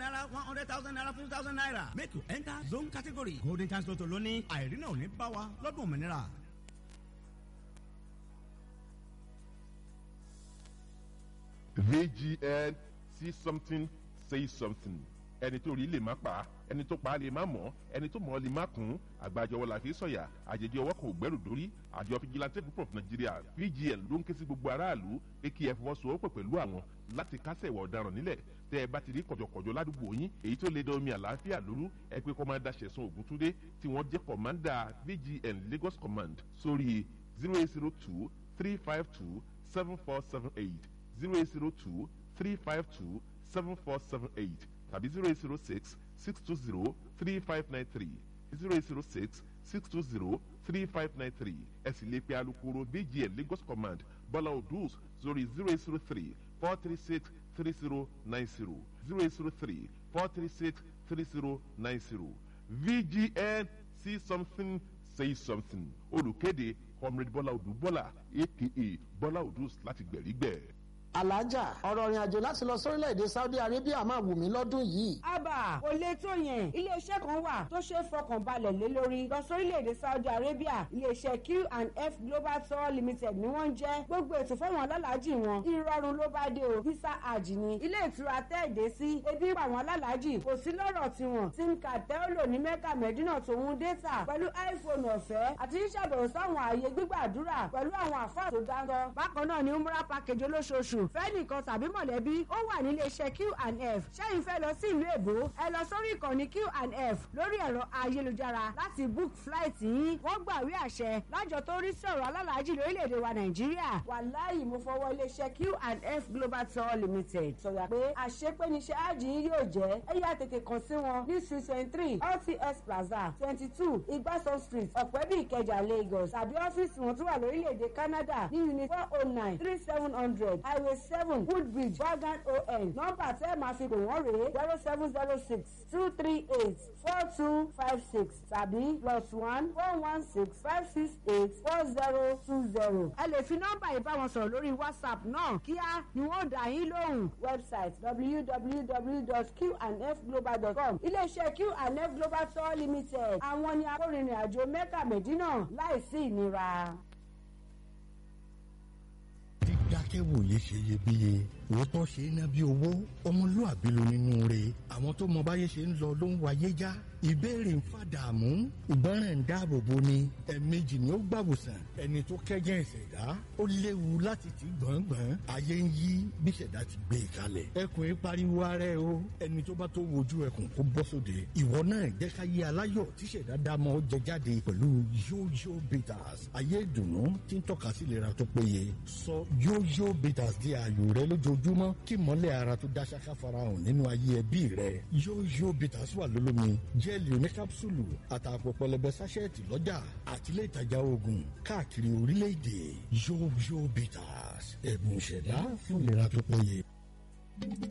naira one hundred thousand naira fifty thousand naira make you enter zone category golden chance lotto lónìí àìrínà ò ní bá wa lọ́dún òmìnira. VGN see something say something ẹni tó rí lè má pa ẹni tó pa á lè má mọ̀ ẹni tó mọ̀ ọ́ lè má kún àgbàjọwọ́ la fi sọ̀yà àjèjì ọwọ́ kò gbẹ́rù dórí àjọ fìjìláńtẹ́ group of Nigeria VGN ló ń ké sí gbogbo aráàlú pé kí ẹ fọwọ́sowọ́pọ̀ pẹ̀lú àwọn láti kásẹ̀ ìwà ọ̀daràn nílẹ̀ tẹ́ ẹ bá ti rí kọ̀jọ̀kọ̀jọ̀ ládùúgbò yín èyí tó lè da omi àlàáfíà lóru ẹ pé kọ́mándà Ṣẹ̀san Ògúntúndé tí wọ́n jẹ́ kọ̀mándà VGN Lagos Command sórí zero eight zero two three five two seven four seven eight zero eight zero two three five two seven four seven eight tàbí zero eight zero six six two zero three five nine three zero eight zero six six two zero three five nine three ẹ sì lè pe alukoro VGN Lagos Command Bọ́lá Odus sórí zero eight zero three four three six three zero nine zero zero eight zero three four three six three zero nine zero VGN see something say something olùkéde comrade Bọ́lá Odù Bọ́lá aka Bọ́lá Odus láti gbẹ̀rígbẹ̀ alájà ọ̀rọ̀ ìrìn àjò láti lọ sórílẹ̀‐èdè Saudi Arabia máa wù mí lọ́dún yìí. àbà kò lè tó yẹn iléeṣẹ́ kan wà tó ṣe é fọkàn balẹ̀ lé lórí lọ sórílẹ̀‐èdè Saudi Arabia iléeṣẹ́ Q&F Global Tour Limited ni wọ́n ń jẹ́ gbogbo ètò fáwọn alálàájì wọn ìrọ̀rùn ló bá dé o visa hajj ni ilé ìtura tẹ́ẹ̀dé sí ebi pa àwọn alálàájì kò sí lọ́rọ̀ tiwọn sim card tẹ́ọ̀lò ní Mẹ́kà Mẹ́dínà tòun data pẹ̀lú iPhone ọ̀fẹ́ àti ṣàbẹ̀wò sáwọn ààyè gbígbàdúrà pẹ̀lú àwọn àfáà tó dáńtọ́ bákan náà ni umrah package olóṣooṣù fẹ́nìkan tàbí mọ̀lẹ́bí ó wà nílé iṣẹ́ Q&F ṣẹ́yìn fẹ́ lọ sí ìlú èbó ẹ lọ sórí ìkànnì Q&F lórí ẹ̀rọ ayélujára láti book flight yín wọ́n gbàwé àṣẹ lájọ tó rí sí ọ̀rọ̀ alálàájì lórílẹ̀‐èdè wa Nàìjíríà wàláyì mo fọwọ́ iléeṣẹ́ Q&F Global Tour Limited sọ̀yà pé àṣepé níṣẹ́ ájì yín yóò jẹ́ ẹ yá tètè kàn sí wọn ní street twenty three LTS Plaza twenty two Igbasan Street Ọ̀pẹ́bí Ìkẹjà Lagos tàbí ọ́fíìsì wọn tó wà lórílẹ̀‐èdè Canada ní unit four oh nine three seven hundred highway seven woodbridge wagon on nọ́mbà tẹ́ ẹ máa fi pè wọ́n rèé zero seven zero six two three eight four two five six tàbí plus one four one six five six eight four zero two zero. ẹ lè fi nọ́mbà yìí bá wọn sọ̀rọ̀ lórí whatsapp náà kíá ni wọ́n dá yín lóhùn. website www.qandfglobal.com iléeṣẹ́ Q&F Global Tour Limited àwọn ni akórìnrìn àjò mẹ́kà mẹ́dínà láìsí ìnira dídákẹ́wòye ṣe iyebíye òótọ́ ṣe é ná bí owó ọmọlúàbí ló nínú rẹ̀ àwọn tó mọ báyé ṣe ń lọ ló ń wáyé já ìbéèrè ń fàdààmú ìgbọràn ń dáàbò bo ni ẹ̀ẹ̀mejì ni ó gbàwòsàn ẹni tó kẹ́jẹ́ ìṣẹ̀dá ó léwu láti ti gbọ̀ngbọ̀n ayé ń yí bí ìṣẹ̀dá ti gbé e kalẹ̀ ẹkùn yìí pariwo ara ẹ o ẹni tó bá tó wojú ẹkùn kó bọ́ sóde ìwọ náà jẹ́ ká yé aláyọ̀ tí ìṣẹ̀dá dámọ̀ jẹ jáde pẹ̀lú yóyó bitters ayé ìdùnnú tí ń tọ́ka sí ìlera tó péye sọ yóyó bitters di ààyò rẹ lójoojúmọ́ kí mọ́lẹ̀ ara tó dá ṣáká farahàn nínú ayé ẹbí rẹ yóyó bitters wà lólómi jẹ́ẹ̀lì oníkápsùlù àtàpọ̀ pẹlẹbẹ sáṣẹ́ẹ̀tì lọ́jà àtìlẹ́ ìtajà oògùn káàkiri orílẹ̀-èdè yóyó bitters ẹ̀bùn ìṣẹ̀dá fún ìlera tó péye.